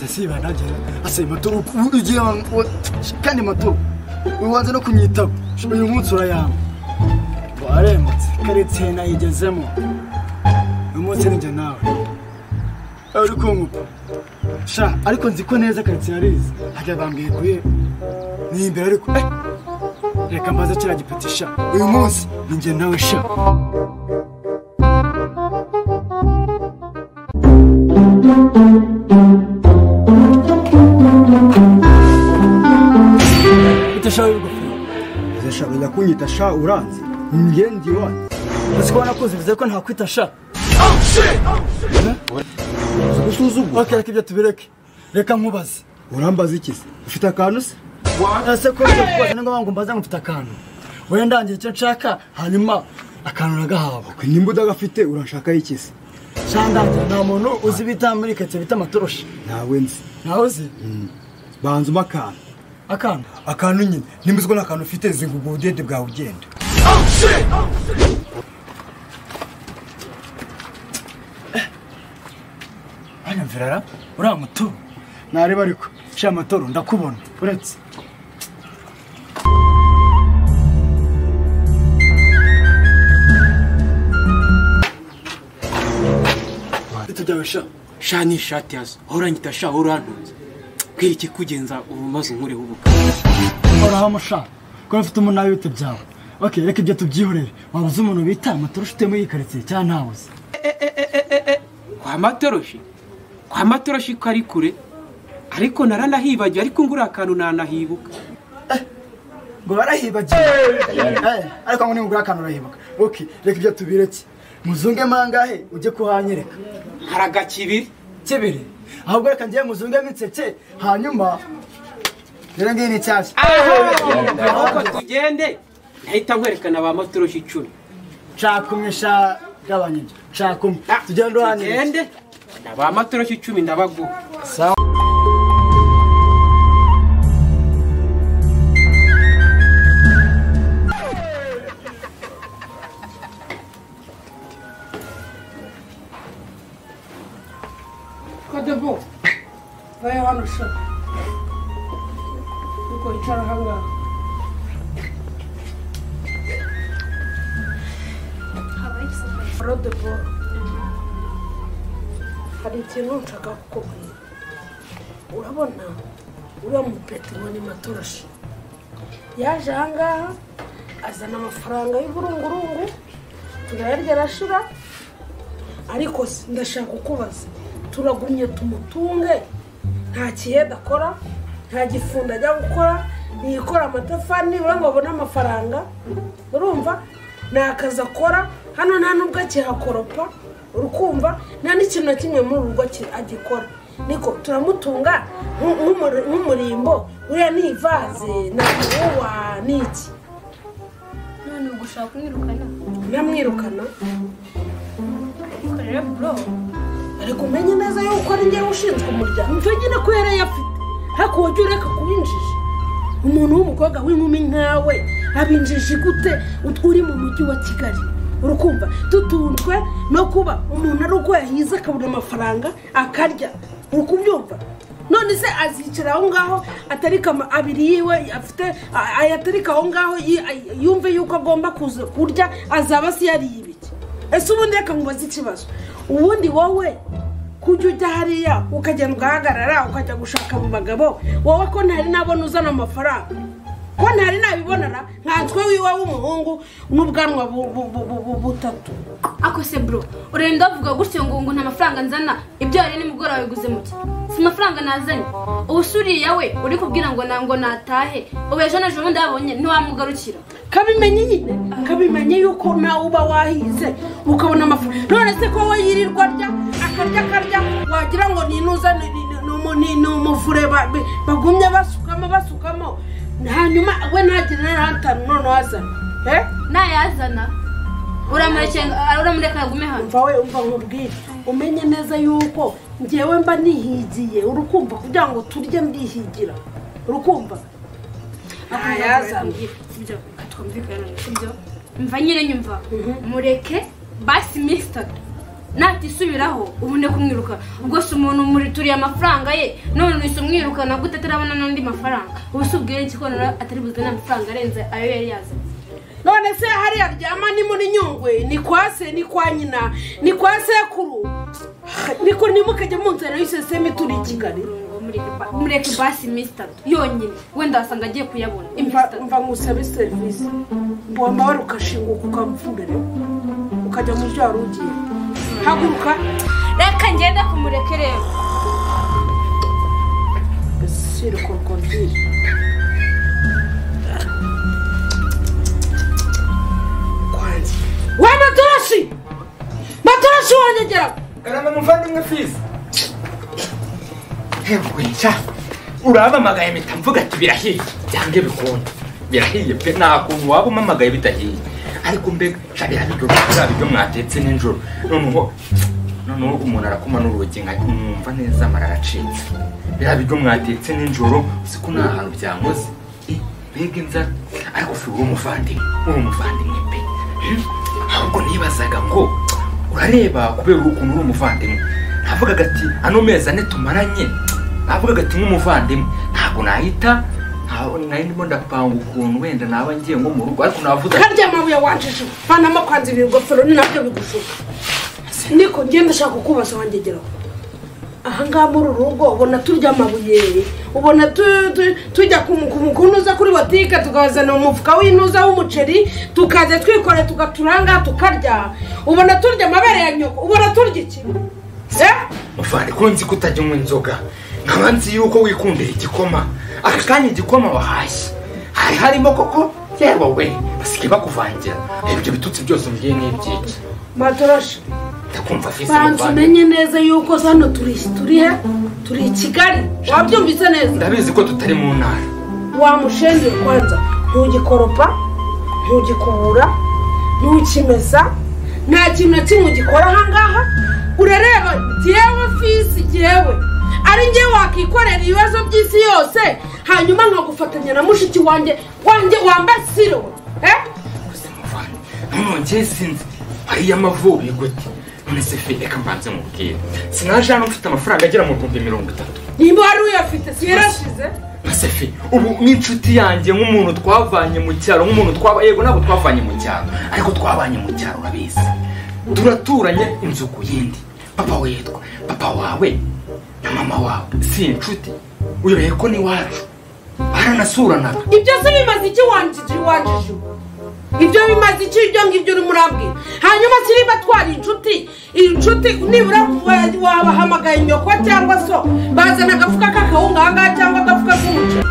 siba nagera asaba matoro ugiye kandi matoro ubanza no kumwitaba uyu munsi urayamba ngo aremutse keretse nayigezemo uyu munsi ninjye nawe uri kunkupa sha ariko nzi ko neza keretse yarize hajya bambwiye kuye ni imbere ariko reka mbaze kiriya gipeti sha uyu munsi ninjye nawe sha utashawe ingofero uzashaka ujya kunyita sha uranze ngendi iwanyu uzi ko wanakuze bivuze ko ntakwita sha usuzugura ok reka ibyo tubireke reka nkubaze urambaza iki se ufite akantu se ese ko bijya kubaza ni ngombwa ngo mbaze ngo mfite akantu wenda ndangira icyo nshaka hanyuma akantu nagahabwa Kwe nimba udagafite urashakaho iki se shandangira nta muntu uzi bita muri karitsiye bita amatoroshi ntawe nzi nawe uzi banzemo akantu akanda akantu nyine nimba uzi ko nta kantu ufite zinguga ubudede bwawe ugenda hano mvirara uriya mutoro nareba ariko sha amatoro ndakubona uretse tujyawe sha sha ni ishati yazo aho urangita sha wowe urantunze bwira iki kugenza ubu maze unkureho ubu horahamo sha kuba ufite umunara w'ibiti byawe ok reka ibyo tubyihorere waba uzi umuntu bita amatoro ufite muri iyi karitsiye cyangwa ntawe uzi kwa matoroshi kwa matoroshi ko ari kure ariko naranahibagiwe ariko nguriya akantu nanahibuka ngo barahibagiwe ariko ngo nimugura akantu urahibuka ok reka ibyo tubireke muzungemo angahe ujye kuhanyereka hari agakibiri kibiri ahubwo reka ngiye muzungemo inseke hanyuma rero ngiyi ni nshyashya ahubwo tugende nahita nkwerekana ba matoroshi icumi nshaka umwe sha gabanya ibyo nshaka umwe tugende uhanyereke tugende na ba matoroshi icumi ndabaguha kodebo vayo hano sha nuko icara ahangaha rodebo hari ikintu nshaka kukubwira urabona uriya mupetero ni matoroshi yaje ahangaha azana amafaranga y'uburungurungu turayarya arashira ariko si- ndashaka kukubaza turagumye tumutunge nta kiheda akora nta gifunda ajya gukora ntiyikora amatafari nibura ngo abone amafaranga urumva nta kazi akora hano nta nubwo akihakoropa urukumva nta n'ikintu na kimwe muri uru rugo aki- agikora niko turamutunga nk- nk'umuri- nk'umurimbo uriya ni ivaze na uwa ni iki none ubwo ushaka kumwirukana namwirukana ariko rero bro ariko umenye neza yuko ari njyewe ushinzwe umuryango nicyo nyine ko yari ayafite ariko wajya ureka kuba injiji umuntu w'umukobwa w'inkumi nkawe aba injiji gute ut- uri mu mujyi wa kigali urukumva dutunzwe no kuba umuntu ari uko yahize akabona amafaranga akarya uri kubyumva none se azicara aho ngaho atarika ama- abiri yiwe afite a- ayatarika aho ngaho yi- ay- yumve yuko agomba kuza kurya azaba se yariye ibiki ese ubundi reka nkubaze ikibazo ubundi wowe kujya ujya hariya ukagenda ugahagarara ukajya gushaka mu bagabo wowe ko ntari nabona uzana amafaranga ko ntari nabibonana nkanswe wiwe w'umuhungu n'ubwanwa bu- bu- bu- bu- bu- butatu ako se bro urenda uvuga gutyo ngo ngo nta mafaranga nzana ibyo wari nimugoroba biguze muke si amafaranga nazanye ubu se uriya we uri kubwira ngo na- ngo natahe ubu ejo n'ejo bundi wabonye ntiwamugarukira kabimenye nyine kabimenye yuko nawe uba wahize ukabona amafaranga none se ko we yirirwa arya akarya akarya wagira ngo ninuza ni- ni- ni umu- ni- ni umuvure ba- ba- bagumye basukamo basukamo hanyuma we ntagire n'ahatanu noneho azana eh? nayazana uramureka uramureka yagume hano umva we umva nkubwire umenye neza yuko ngewe mba nihigiye urukumva kugira ngo turye ndihigira urukumva ntayazana sibyo twumvikana sibyo mva nyine nyumva mureke basi minsi itatu natisubiraho ubu ndi kumwiruka ubwo si umuntu murituriye amafaranga ye none uhise umwirukana gute atarabona n'andi mafaranga ubu si ubwire iki ko nawe atari buzane amafaranga arenze ayo yari yazanye none se hariya ryama ni muri nyungwe ni kwa se ni kwa nyina ni kwa sekuru niko nimukajya mu nzara y'iseseme turi i kigali Ngo mureke ba- mureke basi iminsi itatu yonyine wenda wasanga agiye kuyabona iminsi mva itatu mva ngusabe serivisi wamba wari ukashinguka ukamupfumbere ukajya mu byo wari ugiye haguruka reka ngenda kumureke rero gasire korokodire kwanjye wa matoroshi matoroshi wanyegera karama muvandimwe fizi hewe sha urabamagaye mpita mvuga ati birahiye byange bikunde birahiye pe nta kuntu waba umamagaye bidahiye ariko mbega sha birabiryo biriya biryo mwatetse nijoro noneho noneho umuntu arakoma n'urugi nka mwumva neza amara aracitse biriya biryo mwatetse nijoro uzi ko nta hantu byankoze Eh, mbega inzara ariko fi uri umuvandimwe uri umuvandimwe pe ahubwo nibazaga ngo urareba kubera ukuntu uri umuvandimwe navugaga ati ano mezi ane tumaranye navugaga ati nk'umuvandimwe ntabwo nahita ntaho- nari ndimo ndapanga ukuntu wenda naba ngiye nko mu rugo ariko navuze ati karya mabuye wanjije vanamo kwanza ibi ngofero ni nabyo bigushuka niko ngenda ushaka kukubaza wangegeraho ahangaha muri uru rugo ubona turya amabuye ubona tu- tu- tujya ku- ku mukunuza kuri botike tukazana umufuka w'intuza w'umuceri tukaza twikore tugaturanga tukarya ubona turya amabere ya nyoko ubona turya iki Eh? muvande ko nzi ko utajya unywa inzoga nkaba nzi yuko wikundira igikoma aka kanya igikoma wahashye hari harimo koko yewe we basigaye bakuvangira ibyo bitutsi byose mbiye n'ibyiki matoroshi ndakumva fizi banza umenye muvandimwe neza yuko hano turi turi he turi i kigali wabyumvise neza ndabizi ko tutari mu ntara wamushenze kwanza ntugikoropa ntugikubura ntukimesa nta kintu na kimwe ugikora ahangaha urareba jyewe fisi jyewe ari njye wakikorera ibibazo by'isi yose hanyuma nkagufatanya na mushiki wanjye wanjye wambaye siro eh? muvane none njye sinzi ariya mavubi gute none se fe reka mbanze mubwire sinaje hano mfite amafaranga agera mu bihumbi mirongo itatu niba wari uyafite siyarashize na sefe ubu n'inshuti yanjye nk'umuntu twavanye mu cyaro nk'umuntu twaba yego ntabwo twavanye mu cyaro ariko twabanye mu cyaro urabizi turaturanye inzu ku yindi papa witwa papa wawe na mama wawe si inshuti uyoye ko n'iwacu baranasuranaga ibyo se bimaze iki wanjije wanjije ibyo bimaze iki ibyo ngibyo uri murabwira hanyuma se niba twari inshuti iyi nshuti nibura wa- wabahamagaye nyoko cyangwa so bazana agafuka k'akawunga ahangaha cyangwa agafuka k'umuceri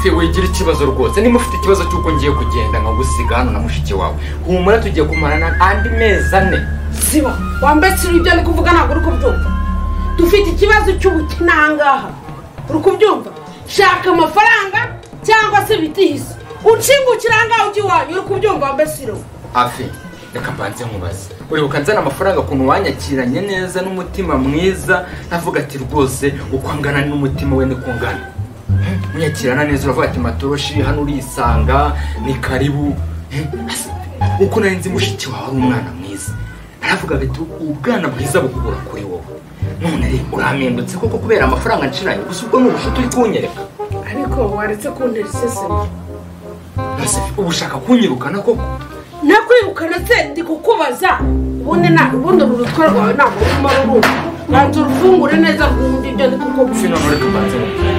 se wigira ikibazo rwose niba ufite ikibazo cy'uko ngiye kugenda nkagusiga hano na mushiki wawe humura tugiye kumarana andi mezi ane siba wambaye siri ibyo ndi kuvuga ntabwo uri kubyumva dufite ikibazo cy'ubukene ahangaha uri kubyumva shaka amafaranga cyangwa se bitihise unsingukira ahangaha ujya iwanyu uri kubyumva wambaye siri afi reka mbanze nkubaze uribuka nzana amafaranga ukuntu wanyakiranye neza n'umutima mwiza navuga ati rwose uko angana n'umutima we niko ngana Hmm, unyakirana neza uravuga ati matoroshi hano urisanga ni karibu Hmm, ase, uko nari nzi mushiki wawe ari umwana mwiza naravugaga ati ubwana bwiza bukura kuri wowe none rero urampindutse koko kubera amafaranga nciranye gusa ubwo ni ubushuti uri kunyereka ariko waretse kuntera iseseme Ase, ubu ushaka kunyirukana koko nakwirukana se ndi kukubaza ubundi na ubundi uru rutwe rwawe ntabwo rurimo rurumva banza urufungure neza rwumve ibyo ndi ufi kukubwira none reka mbanze mubwira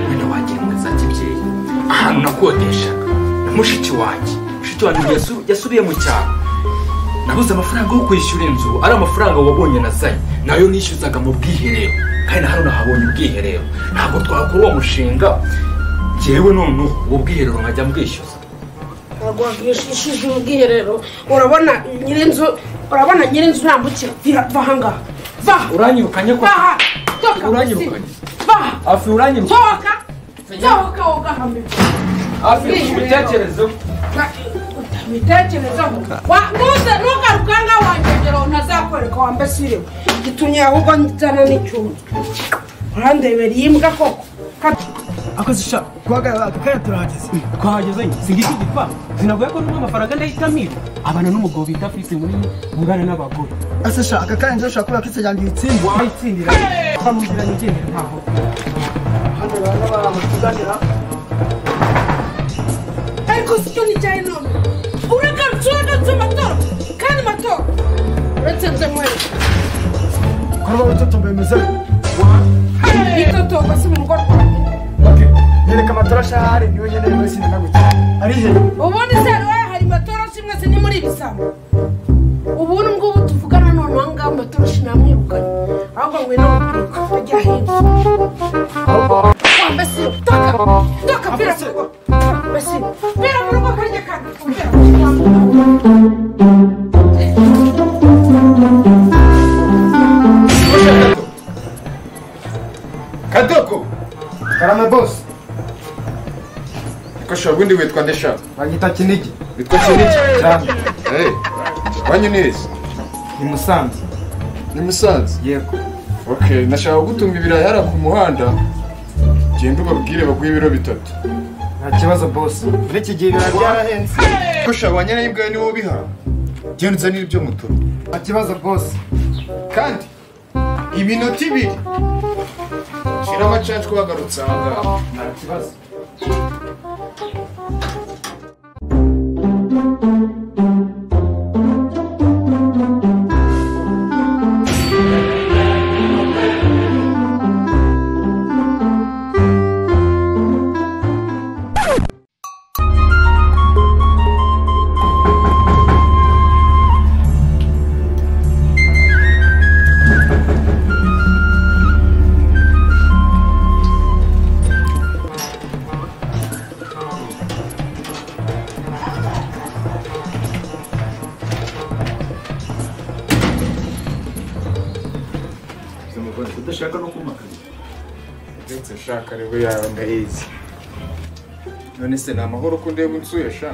wenda wagira imwe za kibyeyi ahantu nakodeshaga na mushiki wanjye mushiki wanjye yasu- yasubiye mu cyaro nabuze amafaranga yo kwishyura inzu ari amafaranga wabonye nazanye nayo nishyuzaga mu bwiherero kandi na hano nahabonye ubwiherero ntabwo twakora uwo mushinga jyewe noneho ubu bwiherero nkajya mbwishyuza ntabwo wakwishyushije ubwiherero urabona nyirinzu urabona nyirinzu ntambukira vira va ahangaha va uranyirukanye ko vaha toka uranyirukanye vaha afi uranyirukanye sohoka sohoka wogahame afi ubitekerezeho mitekerezo ntuze ntugaruke ahangaha wangegera ntazakwereka wambaye siriwe gitumye ahubwo nzana n'icyuma urandebera iyi mbwa koko Ka- akoze sha guhagarara akakanya turahageze twahageze singiki igipangu sinavuye ko numa amafaranga ndahita amira abana n'umugabo bita afise munini ungana n'abagore ese sha akakanya njye ushobora kubera ko itse ryanjye uyitsinda wayitsindira twamubwira nigendera ntaho hano abantu baramutuzanira ariko sicyo nijyanye none uragarutse uragarutse amatora kandi amatora uratsinze mwese kuba utotomba bimeze yitotomba si mu rugo rwanjye yereka amatora sha ahari niwe nkeneye muri sinema gutya ari he ubundi se hari hari amatoroshi mwese ni muri ibisambo ubundi ngubu tuvugana none uwangaha amatoroshi namwirukanye ahubwo ngwino mubireka ajya hirya wambe si toka toka bira mu rugo wambe si bira mu rugo karya kandi kumbera kadoko karame bosi kasha ubundi witwa ndeshaka banyita kinigi witwa kiniki cyane Eh, wanyu neza ni musanze ni musanze yego okay nashaka gutunga ibirayi hariya ku muhanda genda ubabwire baguhe ibiro bitatu nta kibazo bosi muri iki gihe biba byarahenze kasha wanyana y'imbwaye niwo ubiha genda uzanire ibyo mutoro nta kibazo bosi kandi iminota ibiri shira amacanshwa wagarutse ahangaha nta kibazo ndetse nshaka rero yawe ndayizi none se ni amahoro ko ndeba unsuye sha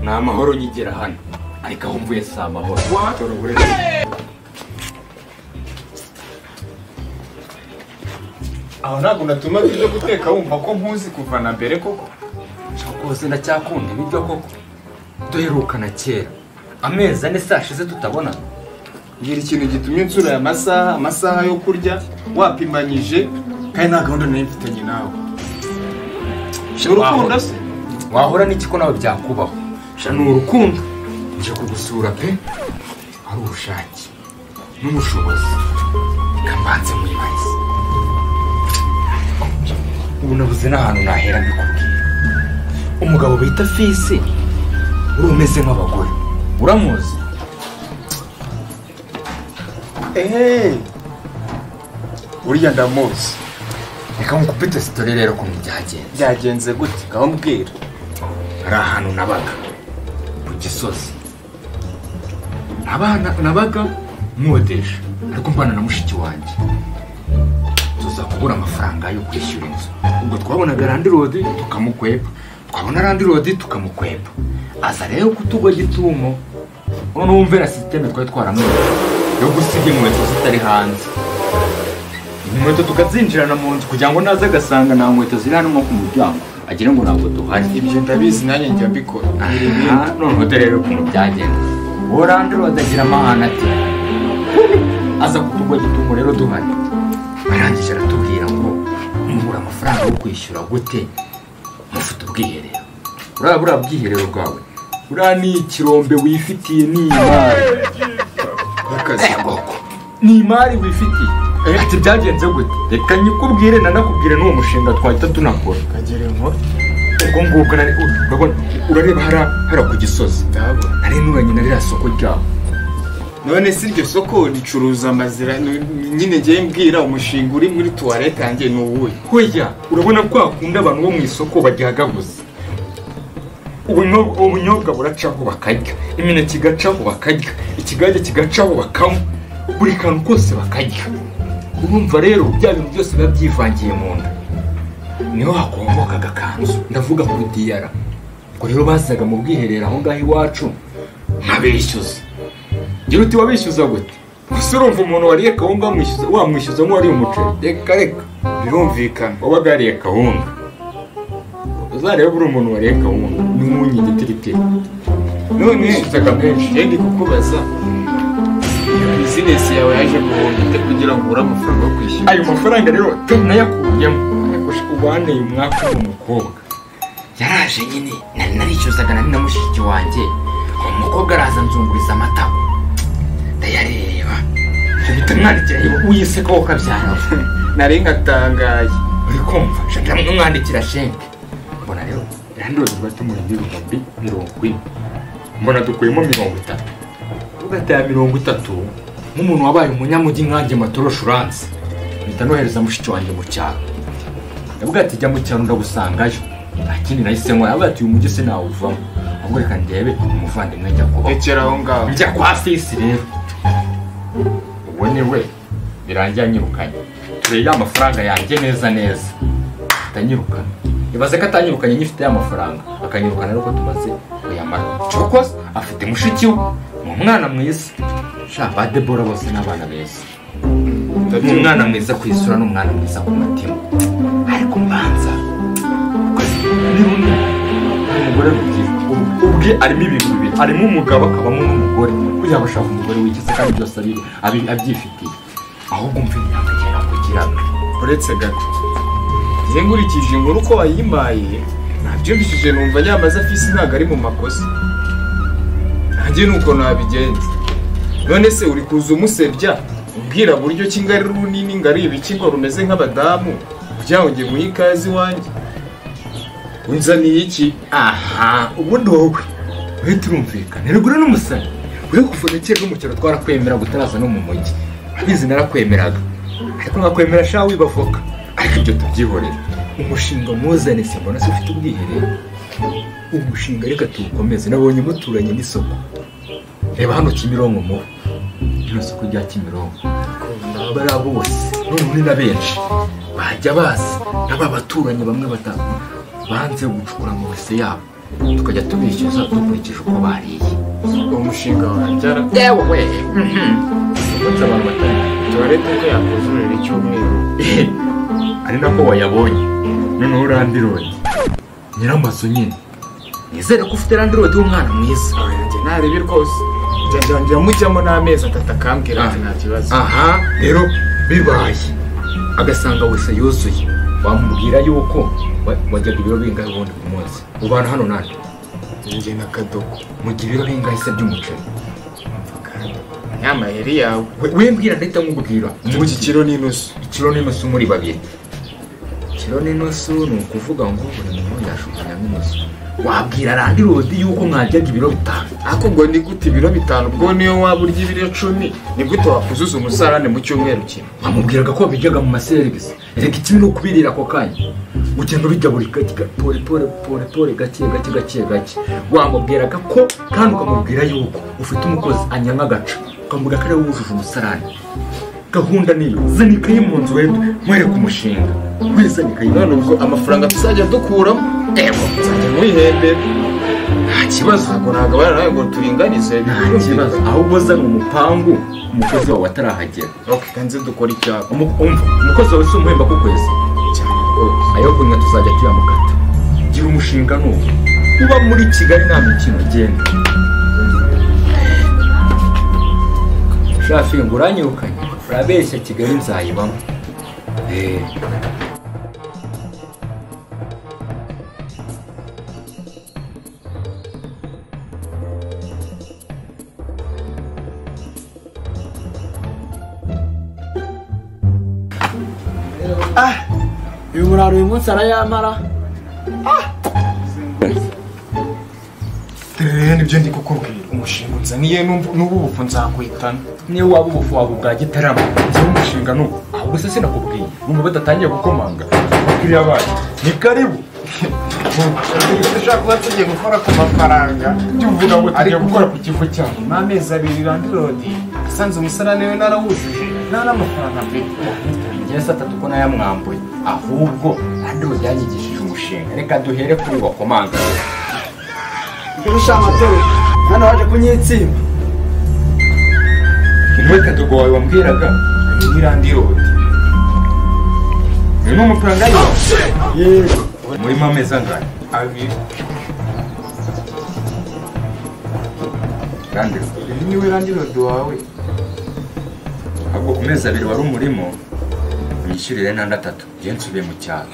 ni amahoro nyigera hano ariko aho mvuye si amahoro dore uburezi aho ntabwo natuma ibyo guteka wumva ko nkuzi kuva na mbere koko rwose ndacyakunda ibiryo koko duherukana kera amezi ane sashize tutabonana ngira ikintu gitumye nsura aya masaha amasaha yo kurya wapimanyije kandi nta gahunda nari mfitanye nawe urukundo se wahora n'iki ko nawe byakubaho sha ni urukundo nje kugusura pe ari ubushake n'ubushobozi kambanze muri bahise ubu nabuze n'ahantu nahera mbikubwira umugabo bita fisi uri umeze nk'abagore uramuzi ehehe uriya ndamuzi reka nkukupite sitori rero ukuntu byagenze byagenze gute ngaho mbwira hari ahantu nabaga ku gisozi Nabana- nabaga nkodesha ariko mbana na mushiki wanjye tuza kubura amafaranga yo kwishyura inzu ubwo twabonaga randirodi tukamukwepa twabona randirodi tukamukwepa aza rero kutugwa gitumo none wumve na sisiteme twari twaramwereka yo gusiga inkweto zitari hanze inkweto tukazinjirana mu nzu kugira ngo naze agasanga nta nkweto ziri hano nko ku muryango agira ngo ntabwo duhari ibyo ndabizi nanjye njya mbikora noneho dore rero ukuntu byagenda uwo randirodi agira amahane ati aza kutugwa gitumo rero duhari arangije aratubwira ngo mubura amafaranga yo kwishyura gute mufite ubwiherero uraba buriya bwiherero bwawe buriya ni ikirombe wifitiye ni imari Egoko. ni imari wifitiye ati byagenze gute reka nyikubwire nanakubwire n'uwo mushinga twahita tunakora kagera inkuru ubwo ngubwo nari urabona urareba hara- hara ku gisozi ndabona nari nuranye na ririya soko ryabo none si iryo soko ricuruza amazira ni- ni- nyine ngiye mbwira umushinga uri muri tuwarete yanjye ni uwuhe hoya urabona kwa kundi abantu bo mu isoko bagihagaguza ubunyobwa ubunyobwa buracaho bakarya imineke igacaho bakarya ikigage kigacaho bakanywa buri kantu kose bakarya urumva rero bya bintu byose biba byivangiye mu nda niho hakomboka agakanzu ndavuga kuri diyara ubwo rero bazaga mu bwiherero aho ngaho iwacu nkabishyuza ngira uti wabishyuza gute gusa urumva umuntu wariye kawunga wamwishyuza wamwishyuza nk'uwariye umuceri reka reka birumvikana wabaga yariye kawunga uzarebe buri umuntu wariye kawunga n'umunyu igitiritiri none isutaka menshi yenda kukubaza bizinesi yawe yaje guhomba ite kugira ngo ubure amafaranga yo kwishyura ayo mafaranga rero tunayakuyemo ubaneye umwaka w'umukobwa yaraje nyine nari narishyuzaga nari na mushiki wanjye umukobwa araza nzunguriza amata ndayareba mpita mwandikira yewe uyiseka wo kabyara nari ngatangaye uri kumva shaka n'umwandikira shenke mbona rero yanduye vuba tumurinde ibihumbi mirongo ine mbona dukuyemo mirongo itatu tugataya mirongo itatu nk'umuntu wabaye umunyamujyi nkanjye matoroshi uranze mpita nohereza mushiki wanjye mu cyaro ndavuga ati jya mu cyaro ndagusangayo nta kindi nahise nkora yavuga ati uyu mujyi se nawuvamo ahubwo reka ndebe umuvandimwe njya kubaho rekera aho ngaho njya kwa fisi rero uwo ni we birangira anyirukanye turebe ya mafaranga yanjye neza neza atanyirukana ibaze ko atanyirukanye nyifite ya mafaranga akanyirukana ariko tumaze kuyamara cokoze afite mushiki we ni umwana mwiza sha ba debora bose ni abana beza ni umwana mwiza ku isura n'umwana mwiza ku mutima ariko mbanza umugore rugira ubwe arimo ibintu bibiri arimo umugabo akabamo n'umugore kugira ngo ashaka umugore wikize kandi byose abibe abi- abyifitiye ahubwo umva imyaka agera kugira ngo uretse gato njye nkurikije inkuru uko wayimaye nabyumvishije numva nyamaze afisi ntabwo ari mu makosa nanjye ni uko nabigenza none se uri kuza umusebya umbwira buryo ki ngo ari runini ngo ari ibikigo rumeze nk'abadamu kugira ngo njye muhe ikaze iwanjye unzaniye iki aha ubundi wowe we turumvikana rigura n'umusani we kuvura kera no mu cyaro twarakwemera utaraza no mu mujyi urabizi narakwemeraga ariko nkakwemera sha wibavoka ariko ibyo tubyihorera umushinga muzane simbona se ufite ubwiherero umushinga reka tuwukomeze nabonye muturanye n'isoko reba hano kimironko mu rino soko rya kimironko bariya bose noneho ni na benshi bajya baza n'aba baturanyi bamwe batanu banze gucukura mu wese yabo tukajya tubishyuza dukurikije uko bariye uwo mushinga warangira yewe we umunsi abantu batari tuwarete ko yakuzurira icyumweru ari nako wayabonye noneho urandirodi nyiramazu nyine nizere ko ufite randirodi w'umwana mwiza njye ntarebi rwose njya njya njya mujyamo n'amezi atatu akambwira ati Ah. nta kibazo aha rero bibaye agasanga wese yuzuye wamubwira yuko wa- wajyaga ibiro bingahe ubundi ku munsi ubana hano nande njye na kadogo mu gihe ibiro bingahe se by'umuceri nyamayeri yawe We- wembwira ndahita nkubwira ubu iki kiro ni inusu ikiro n'inusu muri babiri ikiro n'inusu ni ukuvuga ngo buri muntu yashukuramo inusu wabwira randirodi yuko mwajyaga ibiro bitanu ariko ngo ni gute ibiro bitanu ubwo niyo waba urya ibiro cumi ni gute wakuzuza umusarane mu cyumweru kimwe bamubwiraga ko bijyaga mu maserivisi reka ikibi ni ukubirira ako kanya ugenda ubijya buri gake ga- pore pore pore pore gake gake gake gake wamubwiraga ko kandi ukamubwira yuko ufite umukozi anyanga agaca ukamubwira ko ariwe wujuje umusarane gahunda niyo zana ikayi mu nzu wenda mwereke umushinga wizana ikayi none ubwo amafaranga tuzajya dukuramo ewa tuzajya mwihembera nta kibazo ntabwo nagabana nawe ngo turinganize nta kibazo ahubwo zana umupangu umukozi wawe atarahagera ok kanze dukora icyapa Umu- umva umukozi wawe si umuhemba ku kwezi cyane rwose ayo kunywa tuzajya tuyamukata gira umushinga n'uwo uba muri kigali nta mikino genda shafi ngo uranyirukanye urabeshya kigali nzayibamo Eh. ah uyu muraro uyu munsi arayamara rero nibyo ndi kukubwira umushinga unzaniye n'ubu n'ubu bufu nzakwitana niyo waba ubufu waba ubwa gitarama cyangwa umushinga n'ubu ahubwo se sinakubwiye numva badatangiye gukomanga bakiriya bacu ni karibu ushobora kuba tugiye gukora ku mafaranga byumvuga ngo tugiye Ariko- gukora ku kivu cyawe nyuma y'amezi abiri randirodi asanze umusarane we narawujuje nta n'amafaranga mfite ngewe saa tatu ko nayamwambuye ahubwo andi byanyigishije umushinga reka duhere kuri wakomanga kurusha amatoro hano waje kunyitsimba inwekadogo wawe wambwiraga ni randirodi harimo amafaranga y'iyo yego murimo amezi angahe abiri kandi uyu niwe randilodi wawe ahubwo ku mezi abiri wari umurimo unyishyurire n'andi atatu nsubiye mu cyaro